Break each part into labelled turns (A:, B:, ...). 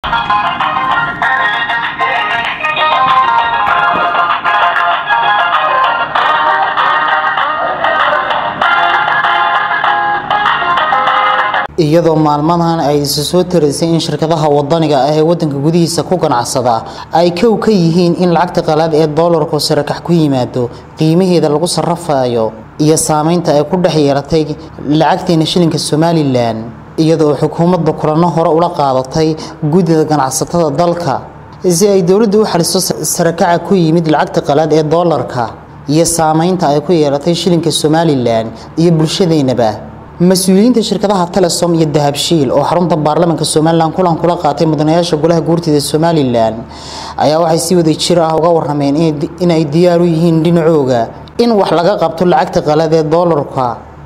A: iyadoo maalmadan ay isu soo taraysay in shirkadaha wadaniga ah ee wadanka gudihiisa ku ganacsada ay kow ka yihiin in lacagta qalaad ee doolarku sarakax ku yimaado qiimaheeda lagu sarafayo iyo saameynta ay ku dhex yeelatay lacagteena shilinka somalilan iyadoo xukuumadda kulano hore ula qaadatay guddida ganacsatada dalka si ay dowladdu u xaliso sarakaca ku yimid lacagta qalaad ee doolarka iyo saameynta ay ku yeelatay shilinka somalilan iyo bulshadeennaba mas-uuliyiinta shirkadaha telesom iyo dahabshiil oo xarunta baarlamaanka somalilan kulan kula qaatay mudanayaasha golaha guurtida somalilan ayaa waxay si wada jir ah uga warrameen inay diyaar u yihiin dhinacooga in wax laga qabto lacagta qalad ee doolarka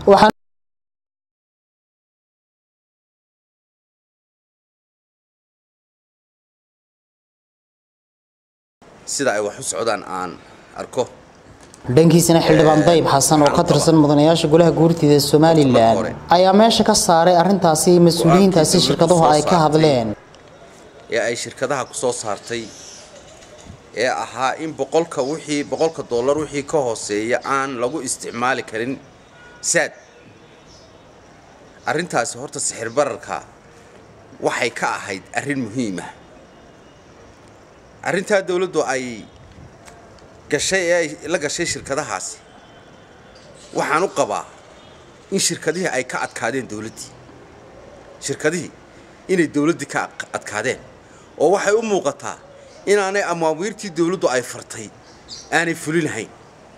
B: sida ay wax u socdaan aan arko
A: dhankiisana xildhibaan dayib xasan oo ka tirsan mudanayaasha golaha guurtida somalilan ayaa meesha ka saaray arintaasi mas-uuliyiintaasi shirkaduhu ay ka hadleen
B: ee ay shirkadaha ku soo saartay ee ahaa in boqolka wixii boqolka dollar wixii ka hooseeya aan lagu isticmaali karin saad arrintaasi horta sixir bararka waxay ka ahayd arrin muhiima arrintaa dawladdu ay gashay ee ay la gashay shirkadahaasi waxaan u qabaa in shirkadihii ay ka adkaadeen dawladdii shirkadihii inay dawladdii ka adkaadeen oo waxay u muuqataa inaanay amaawiirtii dawladdu ay fartay aanay fulinahayn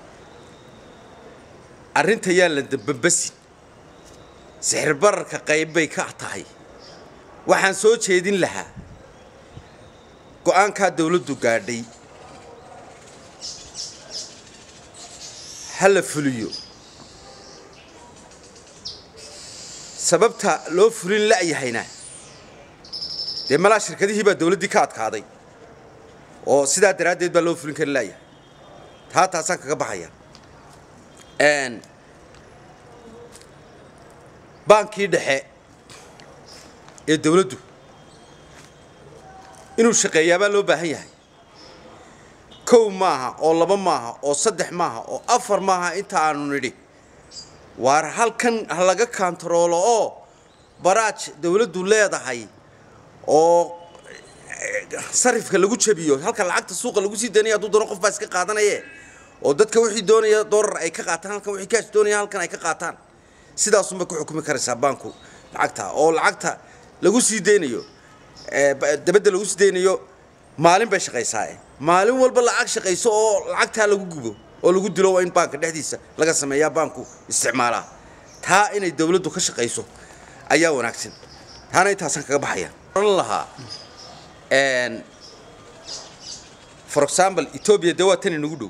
B: arrinta yaan la dambambasin sixir bararka qayb bay ka tahay waxaan soo jeedin lahaa go-aankaa dawladdu gaadhay ha la fuliyo sababta loo fulin la'yahayna dee malaa shirkadihii baa dawladdii ka adkaaday oo sidaa daraaddeed baa loo fulin kari la'yahay taa taasaan kaga baxaya baankii dhexe ee dawladdu inuu shaqeeyaabaa loo baahan yahay kow maaha oo laba maaha oo saddex maaha oo afar maaha inta aanu nidhi waar halkan ha laga kaantaroolo oo baraaj dawladdu leedahay oo sarifka lagu jabiyo halka lacagta suuqa lagu sii daynaya hadduu doono qof baa iska qaadanaye oo dadka wixii doonaya doolar ay ka qaataan halkan wixii kaash doonaya halkan ay ka qaataan sidaasunbay ku xukumi karaysaa baanku lacagta oo lacagta lagu sii daynayo dabadda lagu sii daynayo maalin bay shaqaysaae maalin walba lacag shaqayso oo lacagtaa lagu gubo oo lagu dilo waa in baanka dhexdiisa laga sameeyaa baanku isticmaalaa taa inay dawladdu ka shaqayso ayaa wanaagsan taana intaasaan kaga baxaya oran lahaa for example etoobiya dee waa tan inagu dhow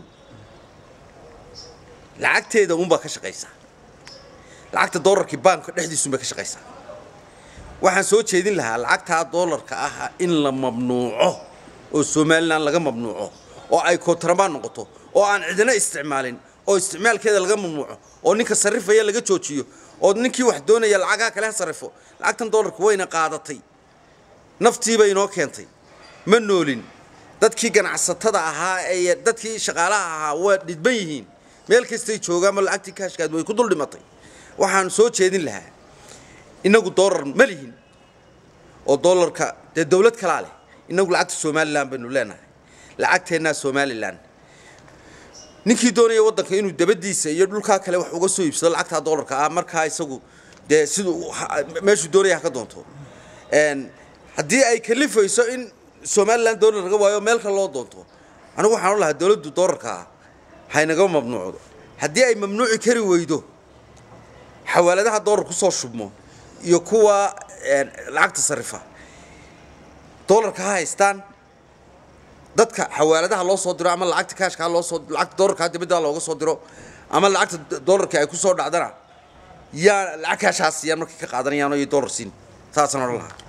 B: lacagteeda unbaa ka shaqaysaa lacagta doolarkii baanka dhexdiisunbay ka shaqaysaa waxaan soo jeedin lahaa lacagtaa doolarka ah in la mamnuuco oo somalilan laga mamnuuco oo ay kontrabaan noqoto oo aan cidina isticmaalin oo isticmaalkeeda laga mamnuuco oo ninka sarrifaya laga joojiyo oo ninkii wax doonaya lacagaha kale ha sarrifo lacagtan doolarka wayna qaadatay naftiibay inoo keentay ma noolin dadkii ganacsatada ahaa ee dadkii shaqaalaha ahaa waa dhidban yihiin meel kastay joogaanma lacagtii kaashkaad way ku dul dhimatay waxaan soo jeedin lahaa inagu doolar ma lihin oo doolarka dee dawlad kalaa leh inagu lacagta somalilan baynu leenahay lacagteennaa somalilan ninkii doonaya waddanka inuu dabadiisa iyo dhulkaa kale wax uga soo iibsado lacagtaa doolarka ah markaa isagu dee siduu meeshuu doonaya ha ka doonto haddii ay kalifayso in somalilan doolar laga waayo meel kale loo doonto anigu waxaan o lahaa dawladdu doolarkaa haynaga mamnuucdo haddii ay mamnuuci kari weydo xawaaladaha doolar kusoo shubmo iyo kuwa lacagta sarifa doolarka ha haystaan dadka xawaaladaha loo soo diro ama lacagta kaashka loo soo lacagta doolarka dibadda looga soo diro ama lacagta doolarka ay ku soo dhacdana yaa lacag kaashaas siiyaan markay ka qaadanayaan iyo doolar siin saasaan odhan lahaa